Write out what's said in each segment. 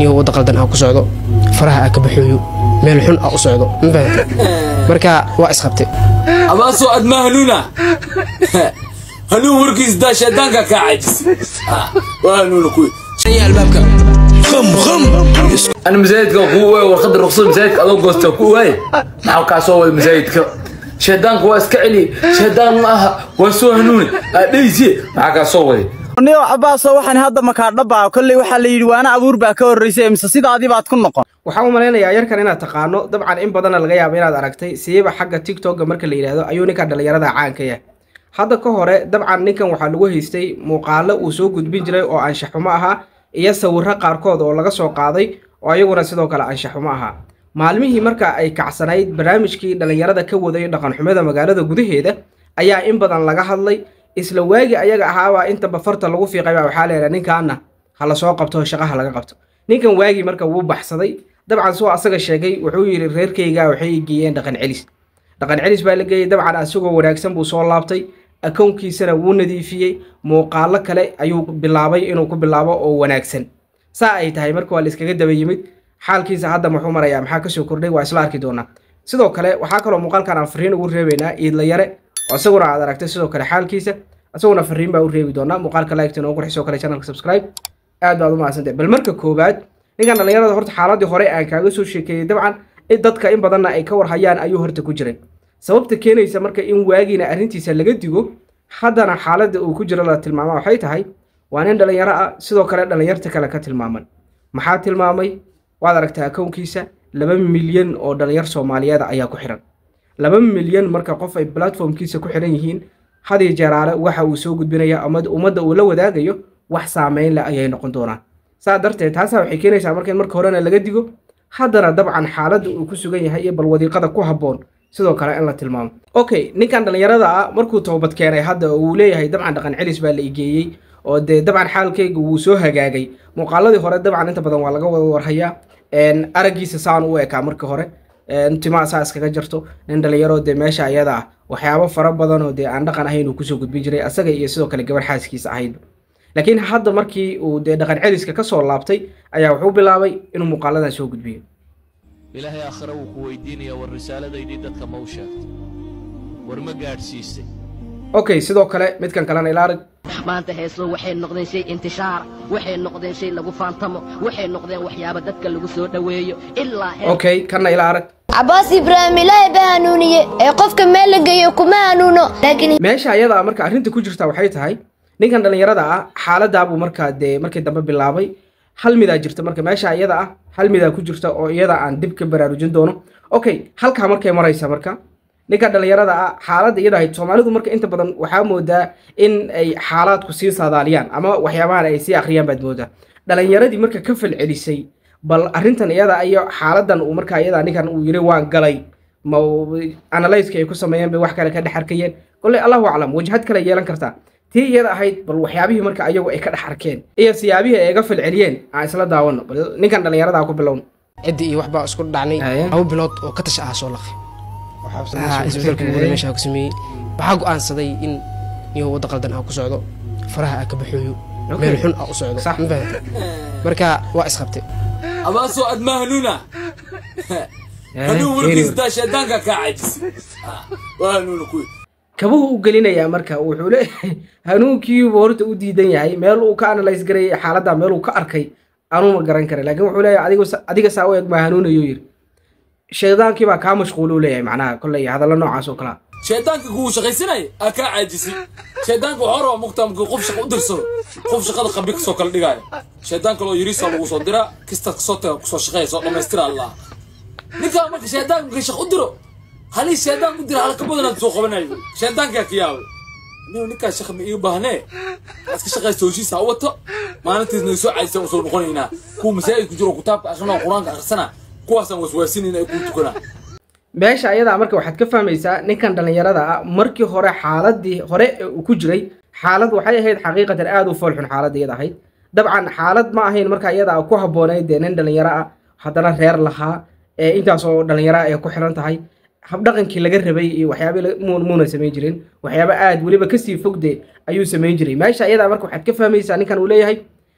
niyo wadda qaldan aa ku socdo faraha aa ka baxooyo meel xun aa u socdo ma fahamta marka waa isqabtay abaasoo aad ma hanuuna hanuun warkiis daa shaydaanka kaa cajis waa hanuuna kuwi albaabka أنا مزايدك أخوي وخد الرخصة مزايدك أدو قوست أخوي معه كاسو مزايدك شيطانك واسكعلي شيطان معها واسو هنوني ليسي معه كاسو niyo cabaaso waxaan hadda makaa dhabaa kolley waxaa la yidhi waana abuur baa ka horraysay mise sidaadii baad ku noqon waxaan u malaynayaa yarkan inaad taqaano dabcan in badanna laga yaabo inaad aragtay siiba xagga tiktoka marka la yidhaahdo ayuu ninkan dhallinyarada caanka yahay hadda ka hore dabcan ninkan waxaa lagu haystay muuqaalo uu soo gudbin jiray oo anshaxumo ahaa iyo sawirro qaarkood oo laga soo qaaday oo ayaguna sidoo kale anshaxumo ahaa maalmihii marka ay kacsanayd barnaamijkii dhallinyarada ka waday dhaqanxumada magaalada gudaheeda ayaa in badan laga hadlay isla waagi ayaga ahaabaa intaba farta lagu fiiqay baa waxaa leedahay ninkaana ha la soo qabto shaqaha laga qabto ninkan waagii marka wuu baxsaday dabcan suu asaga sheegay wuxuu yidhi reerkayga waxay geeyeen dhaqan celis dhaqan celis baa la geeyey dabcan asagoo wanaagsan buu soo laabtay akownkiisana wuu nadiifiyey muuqaalo kale ayuu bilaabay inuu ku bilaabo oo wanaagsan saa ay tahay marka waa la iskaga daba yimid xaalkiisa hadda muxuu marayaa maxaa kasoo kordhay waa isla arki doonaa sidoo kale waxaa kaloo muuqaalkan aan fariin ugu reebaynaa iidla yare oo isaguna aad aragtay sidoo kale xaalkiisa isaguna fariin baa u reebi doonaa muuqaalka like inoo qurxi sidoo kale channelka subscribe aad baad u mahadsantahay bal marka koowaad ninkan dhallinyarada horta xaaladii hore aan kaaga soo sheekeeyey dabcan in dadka in badanna ay ka warhayaan ayuu horta ku jiray sababta keenaysa marka in waagiina arrintiisa laga digo haddana xaaladda uu ku jiro la tilmaama waxay tahay waa nin dhallinyaro ah sidoo kale dhallinyarta kale ka tilmaaman maxaa tilmaamay waad aragtaa akownkiisa laba milyan oo dhallinyar soomaaliyeed ayaa ku xiran laba milyan marka qof ay platformkiisa ku xiran yihiin hadiyo jeeraale waxa uu soo gudbinaya ama ummadda uu la wadaagayo wax saameyn leh ayay noqon doonaan saa darteed taasaa waxay keenaysaa marka in marka horena laga digo haddana dabcan xaaladda uu ku sugan yahay iyo bal wadiiqada ku habboon sidoo kale in la tilmaamo okay ninkan dhallinyarada ah markuu toobad keenay hadda oo uu leeyahay dabcan dhaqan celis baa la igeeyey oo dee dabcan xaalkayga wuu soo hagaagay muuqaaladii hore dabcan inta badan waa laga wada warhayaa araggiisa saan u ekaa marka hore timaa saa iskaga jarto nin dhallinyaro dee meesha ayada ah waxyaabo fara badan oo dee aan dhaqan ahayn uu kusoo gudbin jiray asaga iyo sidoo kale gabar xaaskiisa ahaydba laakiin hadda markii uu dee dhaqan celiska ka soo laabtay ayaa wuxuu bilaabay inuu muuqaaladan soo gudbiyo ilaahay aakhire wuu ku weydiinayaa war risaaladaydii dadka ma u sheegtay war ma gaadhsiisay okay sidoo kale midkan kalena ila arag maanta heesuhu waxay noqdeen shay intishaar waxay noqdeen shay lagu faantamo waxay noqdeen waxyaabo dadka lagu soo dhoweeyo ilaa heer okay kanna ila arag cabaas ibraahim ilaahay baa hanuuniye ee qofka meel la geeyo kuma hanuuno laakiin meesha ayada ah marka arrinta ku jirta waxay tahay ninkan dhallinyarada ah xaaladaabuu markaa dee markii dambe bilaabay hal midaa jirta marka meesha iyada ah hal midaa ku jirta oo iyada aan dib ka baraarujin doono okay halkaa markay maraysa marka ninkan dhallinyarada ah xaaladda iyada ahayd soomaalidu marka inta badan waxaa moodaa in ay xaalaadku sii saadaaliyaan ama waxyaabahan ay sii akhriyaan baad moodaa dhallinyaradii marka ka falcelisay bal arrintan iyada iyo xaaladan uu markaa iyada ninkan uu yiri waan galay ma analyska ay ku sameeyeen bay wax kale ka dhex arkayeen kolley allahu aclam wajhad kale yeelan kartaa tii iyada ahayd bal waxyaabihii marka ayagu ay ka dhex arkeen iyo siyaabihii ay ga falceliyeen aan isla daawano bal ninkan dhallinyarada ku bilowno ciddii iyo waxbaa isku dhacnay laba bilood oo ka tasha ah soo laqay isbedelka guuda meesha ku sameeyey waxaa go'aansaday in niyo wadda qaldan aa ku socdo faraha aa ka baxooyo meel xun aa u socdo ma fahamta marka waa isqabtay abaasoo aad ma hanuuna hanuun warkiis daa shaydaanka kaa cajis waa hanuuna kuwi kabuhu u gelinayaa marka wuxuu leeyahay hanuunkiibu horta u diidan yahay meel uu ka analyse garayay xaaladda meel uu ka arkay anuu ma garan kara laakiin wuxuu leeyahay adigu adiga saa u eg maa hanuunayo yiri shaydaankii baa kaa mashquul u leeyahay macnaha kolley hadallo noocaas oo kalea shaydaanka kugu shaqaysanay aa kaa caajisay shaydaanka waxaa rabaa mugtaa markuu qof shaqa u dirsado qof shaqada qabri kasoo kala dhigaayo shaydaan kaloo yiriisa lagu soo dira kista kasoo taga kusoo shaqeeya soo dhammaystira allah ninkaa marka shaydaanka markay shaq u diro halii shaydaan u dira halka badanaad soo qabanayo shaydaankaa ka yaabay nin ninkaa shaqa ma ii baahnee iska shaqaysta hoshiisa ha wato maalintiisna soo caajisa usoo noqonaynaa kuwa masaajid ku jiro kitaabka akrinaa qur-aanka akhrisana kuwaasaan waswaasinayna ay kuu tukanaa meesha ayadaa marka waxaad ka fahmaysaa ninkan dhallinyarada ah markii hore xaaladii hore ee uu ku jiray xaalad waxay ahayd xaqiiqatan aada u foolxun xaaladda iyada ahayd dabcan xaalad ma ahayn marka iyada ku habboonayd dee nin dhallinyaro ah haddana reer lahaa ee intaasoo dhallinyaro ay ku xiran tahay habdhaqankii laga rabay iyo waxyaaba muuna samayn jirin waxyaaba aad weliba kasii fogde ayuu samayn jiray meesha iyadaa marka waxaad ka fahmaysaa ninkan uu leeyahay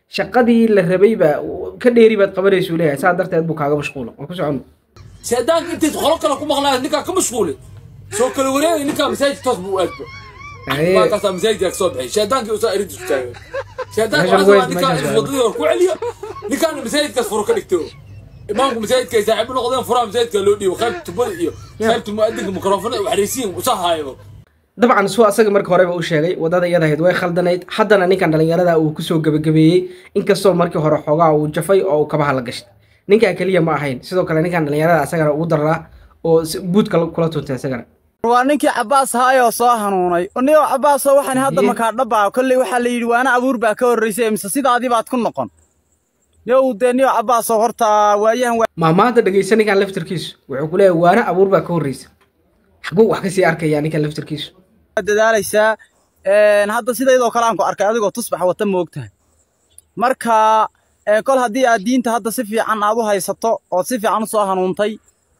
shaqadii la rabayba ka dheeri baad qabanaysuu leeyahay saa darteed buu kaaga mashquula waan ku socono shaydaanka intayd qolo kale ku maqnaaya ninkaa ka mashquulay soo kala wareegay ninkaa masaajid toos buu u aadba markaasaa masaajidkaa kasoo baxay shaydaankii usaa erid isku taagay shaydaanka Meeshan waxaa weyd, rabaa ninkaa meeshan wadadii hor ku celiyo ninkaana masaajidkaas furo ka dhigto imaamku masaajidka ay saaxiibo noqdeen furaha masaajidka loo dhiibo qaybta tubada iyo qaybta mu'adinka mikrofonada waxraysiin usaa haayo dabcan suu asaga marka horeba u sheegay wadada iyada ahayd way khaldanayd haddana ninkan dhallinyarada uu kusoo gebagabeeyey inkastoo markii hore xoogaa uu jafay oo uu kabaha la gashay ninkaa keliya ma ahayn sidoo kale ninkan dhallinyarada asagana ugu daraa oo si- buudka kula tuntay asagana waa ninkii cabaas haayoo soo hanuunay niyo cabaasoo waxaan hadda makaa dhabbaa kolley waxaa la yidhi waana abuur baa ka horraysay mise sidaadii baad ku noqon niyow dee niyo cabaasoo horta waayahan waa maamaanta dhegeysa ninkan laftarkiisu wuxuu ku leeyahay waana abuur baa ka horreysa xaguu wax kasii arkaya ninkan laftarkiisu dadaalaysaa Een, hadda sidaydoo kale aan ku arkay adigoo tusbax wata moogtahay marka een, kol haddii aad diinta hadda si fiican aad u haysato ood si fiican u soo hanuuntay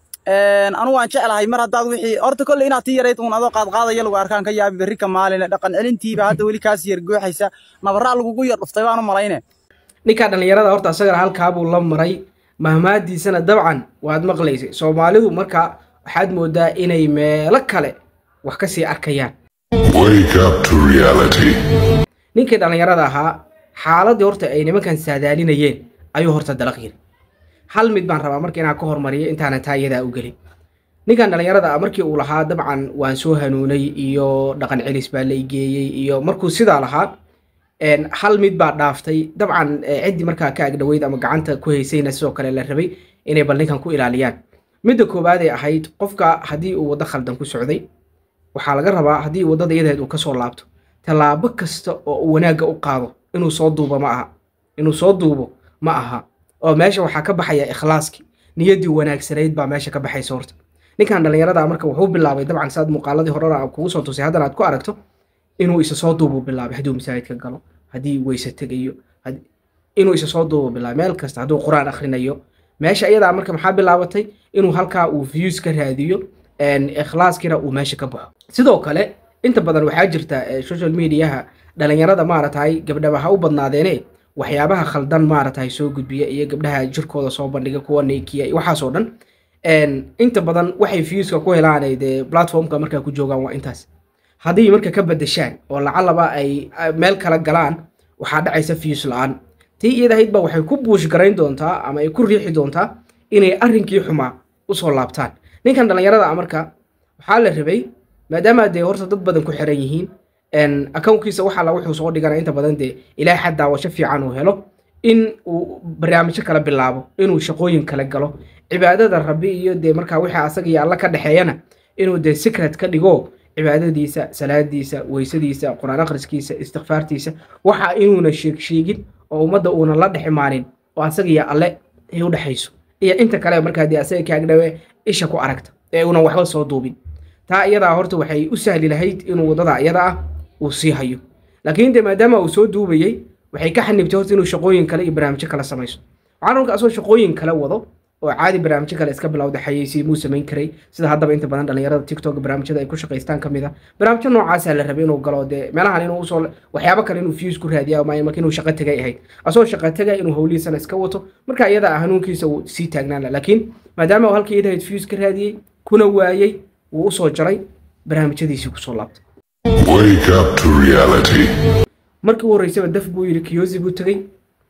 een, anu waan jeclahay mar haddaad wixii horta kolley inaad tii yarayd uun adoo qaadqaadaya lagu arkaan ka yaabi berri ka maaline dhaqan celintiiba hadda weli kaas yar gooxaysa nabarraa lagugu yar dhuftay baan u malayne ninka dhallinyarada horta asagana halkaabuu la maray mahmaadiisana dabcan waad maqlaysay soomaalidu marka waxaad moodaa inay meelo kale wax kasii arkayaan Wake up to reality. ninkii dhallinyarada ahaa xaaladii horta ay nimankan saadaalinayeen ayuu horta dalaq yiri hal mid baan rabaa marka inaan ka hormariyo intaanan taa iyadaa u gelin ninkan dhallinyarada ah markii uu lahaa dabcan waan soo hanuunay iyo dhaqan celis baa la igeeyey iyo markuu sidaa lahaa een, hal mid baa dhaaftay dabcan eh, ciddii markaa ka agdhoweyd ama gacanta ku haysayna sidoo kale la rabay inay bal ninkan ku ilaaliyaan midda koowaad ee ahayd qofka haddii uu waddo khaldan ku socday waxaa laga rabaa haddii waddada iyadeed uu kasoo laabto tallaabo kasta oo uu wanaagga u qaado inuu soo duubo ma aha inuu soo duubo ma aha oo meesha waxaa ka baxaya ikhlaaskii niyaddii wanaagsanayd baa meesha ka baxaysa horta ninkan dhallinyarada marka wuxuu bilaabay dabcan saad muuqaaladii horena aan kugu soo tusay haddana aad ku aragto inuu isa soo duubu bilaabay hadduu masaajidka galo haddii weyse tegayo had- inuu isa soo duubu bilaabay meel kasta hadduu qur-aan akhrinayo meesha iyadaa marka maxaa bilaabatay inuu halkaa uu views ka raadiyo een, ikhlaaskiina uu meesha ka baxo sidoo kale inta badan waxaa jirta eh, social mediaha dhalinyarada maaratahay gabdhaba ha u badnaadeene waxyaabaha khaldan maaratahay soo gudbiya iyo gabdhaha jirkooda soo bandhiga kuwa neykiya iyo waxaasoo dhan een, inta badan waxay viewska ku helaanay dee platformka markaa ku joogaan waa intaas haddii marka ka badashaan oo lacalaba ay ay meel kala galaan waxaa dhacaysa views la-aan tii iyadahaydba waxay ku buush garayn doontaa ama ay ku riixi doontaa inay arrinkii xumaa usoo laabtaan ninkan dhallinyarada ah marka waxaa la rabay maadaama dee horta dad badan ku xiran yihiin een, accountkiisa waxa la wuxuu soo dhigana inta badan dee ilaahay xad daawasho fiican uu helo in uu barnaamijyo kala bilaabo inuu shaqooyin kala galo cibaadada rabbi iyo dee markaa wixii asaga iyo alla ka dhexeeyana inuu dee secret ka dhigo cibaadadiisa salaadiisa weysadiisa qur-aan akhriskiisa istikfaartiisa waxa inuuna sheeg sheegin oo ummadda uuna la dhex imaanin oo asaga iyo alle ay u dhexayso iyo inta kale markaa dee asaga kaagdhawe isha ku aragta ee uunan waxba soo duubin taa iyadaa horta waxay u sahli lahayd inuu waddada iyada ah uu sii hayo laakiin dee maadaama uu soo duubayey waxay ka xanibtay horta inuu shaqooyin kale iyo barnaamijyo kale samayso waxaan marka asoo shaqooyin kale wado oo caadi barnaamijyo kale iska bilowda xayeysiin muu samayn karay sida haddaba inta badan dhalinyarada tiktok barnaamijyada ay ku shaqaystaan ka mid a barnaamijyo noocaasaa la rabay inuu galo dee meelahan inuu usoo waxyaabo kale inuu views ku raadiya ama marka inuu shaqo tegay ahayd asoo shaqo tegay inuu howlihiisana iska wato marka iyada ah hanuunkiisa uu sii taagnaan laha laakiin maadaama uu halkii iyada ahayd views ka raadiyey kuna waayey wuu usoo jaray barnaamijyadiisii kusoo laabtay Wake up to reality. markii u horreysaba daf buu yidhi kiyosi buu tegey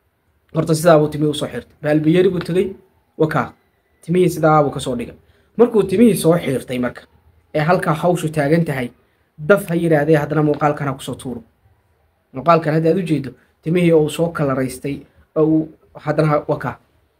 horta sidaabuu timihii usoo xirtay baalbiyeri buu tegey wakaa timihii sidaabuu kasoo dhigay markuu timihii soo xiirtay marka ee halkaa hawshu taagan tahay daf ha yidhaahdee haddana muuqaalkan ha kusoo tuuro muuqaalkan hadda aad u jeedo timihii oo uu soo kalaraystay oo uu haddana ha- wakaa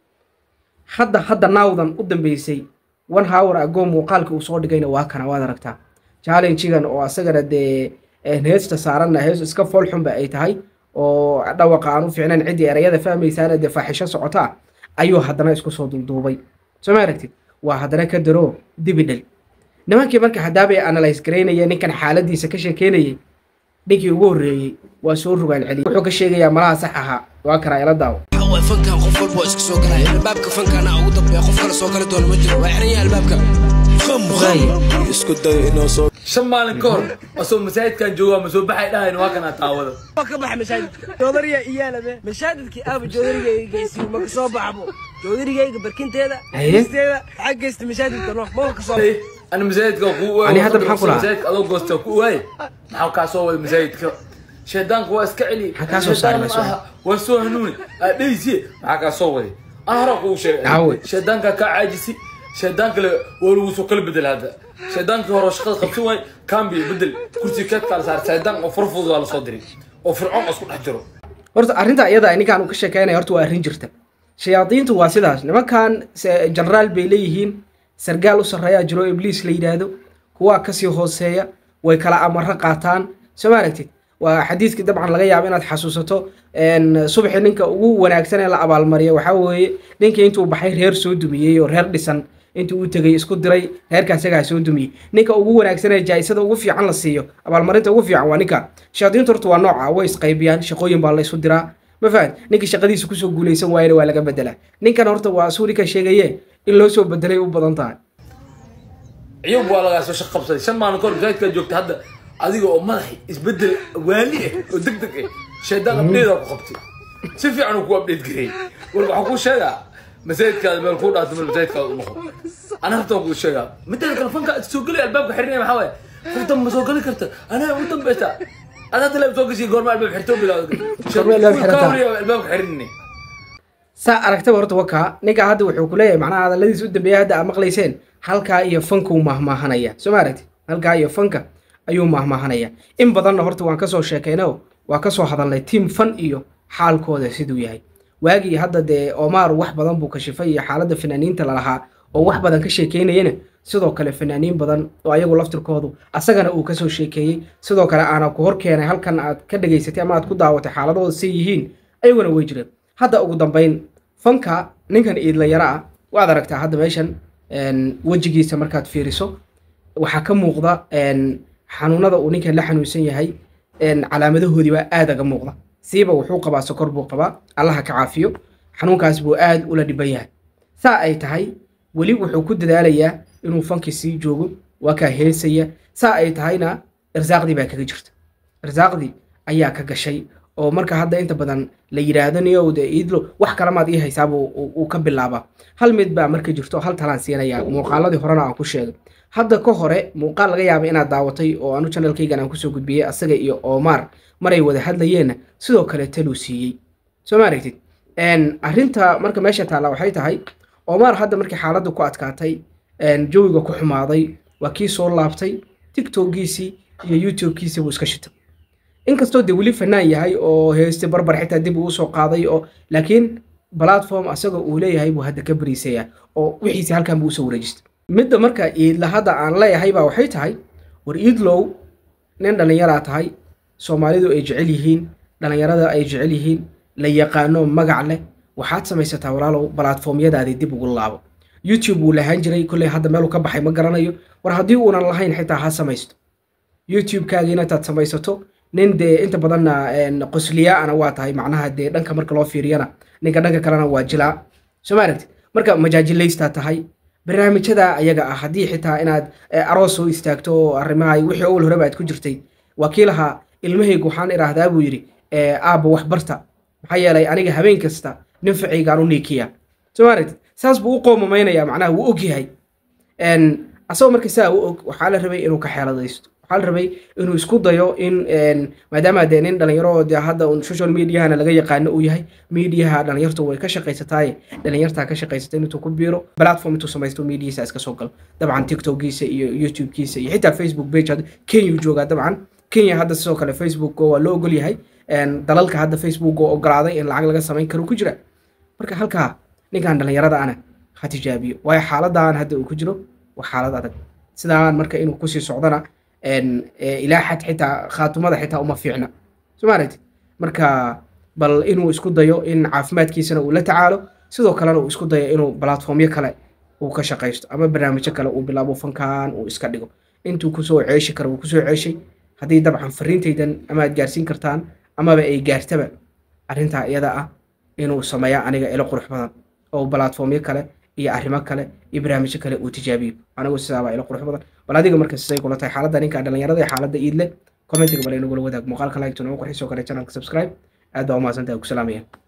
hadda hadda naawdan u dambeysay one hour ago muuqaalka uu soo dhigayna waa kana waad aragtaa challengegan oo asagana dee een, heesta saaranna hees iska foolxunba ay tahay oo dhawaqa aan u fiicnayn ciddii erayada fahmaysaana dee faaxisho socota ayuu haddana isku soo dulduubay soo ma aragtid waa haddana ka daro dibi dhal nimankii marka haddaabay analyse garaynaya ninkan xaaladiisa ka sheekeynayay ninkii ugu horreeyey waa soo rogaan celiy wuxuu ka sheegayaa malaha sax ahaa waa kana ila daawo waa fankan qof walba oo iska soo galaya albaabka fankana ugu dambeeya qof kale soo gali doona ma jiro waa xiran yahay albaabka isku day inoo soo shan maalin ka hor asoo masaajidkan joogaa ma soo baxay dhahayn waa kanaa taawada ka baxa masaajidka joodariya iyaalabe masaajidkii aaba joodarigayga geysiyo ma ka soo baxbo joodarigayga barkinteeda Aye. geysteeda waxaa geysta masaajidka no ma ka soo أنا مزايدك أخو أنا هذا بحق ولا؟ مزايدك أدو قوست أخو واي محاو كاسو واي مزايدك شيطانك هو اسكعلي كاسو صار مسؤول. وسو هنوني أديسي محاو كاسو واي أنا رأقو شيء عود. شيطانك كعاجسي شيطانك ل- ولو سو كل بدل هذا شيطانك هو رشقة خبسو واي كان بيبدل كرسي كات قال صار شيطان وفرفض ولا صدري وفرعون أسكت حجره horta arrinta iyada ninkaan uu ka sheekeynaya horta waa arrin jirta shayaadiintu waa sidaas nimankan se- jenaraal bay leeyihiin sargaal u sarreeyaa jiro ibliis la yidhaahdo kuwaa kasii hooseeya way kala amaro qaataan soo ma aragtid waa xadiiskii dabcan laga yaabo inaad xasuusato een, subaxii ninka ugu wanaagsan ee la abaalmariya waxaa weeye ninkii intuu baxay reer soo dumiyey oo reer dhisan intuu u tegay isku diray reerka isagaa soo dumiyey ninka ugu wanaagsan ee jaa-isada ugu fiican la siiyo abaalmarinta ugu fiican waa ninka shayaadiintu horta waa nooca way isqaybiyaan shaqooyin baa la isu diraa ma fahad ninkii shaqadiisa kusoo guuleysan waayana waa laga bedelaa ninkan horta waa suu ninka sheegaye in loo soo bedelay u badan tahay ciyub waa lagaa soo shaq qabsaday shan maalin kahor masaajidkaa joogta hadda adiga oo madaxi isbedel waali ah oo deg deg ah shaydaan abdheedaa ku qabtay si fiican uu ku abdheed gareeyey warka waxaa kuu sheegaa masaajidkaada meel kuu dhaafto meel masaajidkaada u noqo ana horta kuu sheegaa mideeda kale fanka soo gelay albaabka xirinaya maxaa waaye qofta ma soo geli karta anaa u dambeysa adaa tale soo gashay goorma albaab xirtoo bilaawda Goorma albaab xirataa? albaabka xirinay saa aragtaba horta wakaa ninka hadda wuxuu ku leeyahay macnaha hadalladiis u dambeeya hadda aad maqlayseen halkaa iyo fankuu mahmaahanaya soo ma aragti halkaa iyo fanka ayuu mahmaahanaya in badanna horta waan kasoo sheekayno waa kasoo hadalnay tiim fan iyo xaalkooda siduu yahay waagii hadda dee omar wax badan buu kashifay iyo xaaladda fanaaniinta lalahaa oo wax badan ka sheekeynayana sidoo kale fanaaniin badan oo ayagu laftirkoodu asagana uu kasoo sheekeeyey sidoo kale aana ku hor keenay halkan aad ka dhegaysatay ama aad ku daawatay xaaladooda say yihiin ayaguna way jireen hadda ugu dambayn fanka ninkan iidlayaro ah waad aragtaa hadda meeshan een, wejigiisa markaad fiiriso waxaa ka muuqda een, xanuunada uu ninkan la xanuunsan yahay een, calaamadahoodii baa aad aga muuqda siiba wuxuu qabaa sokor buu qabaa allaha ka caafiyo xanuunkaas buu aad ula dhiban yahay saa ay tahay weli wuxuu ku dadaalayaa inuu fankii sii joogo waa kaa heesaya saa ay tahayna irsaaqdii baa kaga jirta irsaaqdii ayaa ka gashay oo marka hadda inta badan la yidhaahdo niyow de iidlo wax kalamaad ii haysaaba uu ka bilaabaa hal mid baa marka jirto hal talaan siinaya muuqaaladii horena aan ku sheegay hadda ka hore muuqaal laga yaaba inaad daawatay oo anu channelkaygan aan kusoo gudbiyey asaga iyo omar maray wada hadlayeenna sidoo kale taluu siiyey soo ma aragtid Een, arrinta marka meesha taalla waxay tahay omar hadda markii xaaladdu ku adkaatay een, jawiga ku xumaaday waa kii soo laabtay tiktokiisii iyo youtubekiisii buu iska shitay inkastoo dee weli fanaan yahay oo heeste barbar xitaa dib uu usoo qaaday oo laakiin platform asagoo uu leeyahay buu hadda ka bariisaya oo wixiisi halkan buu usoo wareejistay midda marka iidla hadda aan leeyahay baa waxay tahay war iidlow nin dhallinyaraa tahay soomaalidu ay jecel yihiin dhallinyarada ay jecel yihiin la yaqaano magac leh waxaad samaysataa walaalow balatformyadaadii dib ugu laabo youtube wuu lahaan jiray kolley hadda meeluu ka baxay ma garanayo war haddii uunan lahayn xitaa ha samaysto youtube-kaagiina intaad samaysato nin dee inta badanna een, qosliyaana waa tahay macnaha dee dhanka marka loo fiiriyana ninka dhanka kalena waa jilaa soo ma aragtid marka majaajilaystaa tahay barnaamijyada ayaga ah haddii xitaa inaad eh, aroos soo istaagto oo arrimaha wixii owl horeba aad ku jirtay waa kii lahaa ilmahaygu waxaan idhaahdaa buu yidhi eh, aabba wax barta maxaa yeelay aniga habeen kasta nin ficaygaan u niikiya soo ma aragtid saas buu u qoomamaynaya macnaha wuu og yahay Een, asagoo marka saa u og waxaa la rabay inuu ka xeeladaysto waxaa la rabay inuu isku dayo in een, maadaama dee nin dhalinyaro oo dee hadda un social mediahana laga yaqaano uu yahay mediaha dhalinyartu way ka shaqaysataaye dhalinyartaa ka shaqaysata intuu ku biiro platform intuu samaysto mediahiisa iska soo galo dabcan tiktokiisa iyo youtubekiisa iyo xitaa facebook page hadda kenya uu joogaa dabcan kenya hadda sidoo kale facebook waa loo ogol yahay Een, dalalka hadda facebook oo ogolaaday in lacag laga samayn karo ku jira marka halkaa ninkan dhalinyarada ana ha tijaabiyo waayo xaaladan hadda uu ku jiro waa xaalad adag sidaan marka inuu kusii socdana een, ee, ilaa xad xitaa khaatumada xitaa uma fiicna soo ma aragtid marka bal inuu isku dayo in caafimaadkiisana uu la tacaalo sidoo kalena uu isku dayo inuu platformyo kale uu ka shaqaysto ama barnaamijyo kale uu bilaabo fankan uu iska dhigo intuu kusoo ceeshi karo uu kusoo ceeshay haddii dabcan fariintaydan ama aad gaarsiin kartaan amaba ay gaartaba arrintaa iyada ah inuu sameeya aniga ilo qurux badan oo platformyo kale iyo arrimo kale iyo barnaamijyo kale uu tijaabiyo anigu sidaabaa ilo qurux badan bal adiga markas say kula tahay xaaladda ninka dhalinyarada ee xaaladda iidle commentiga bal inagula wadaag muuqaalka like tuna u qurxisoo kale channelka subscribe aad baa umahadsantahay ku salaamaya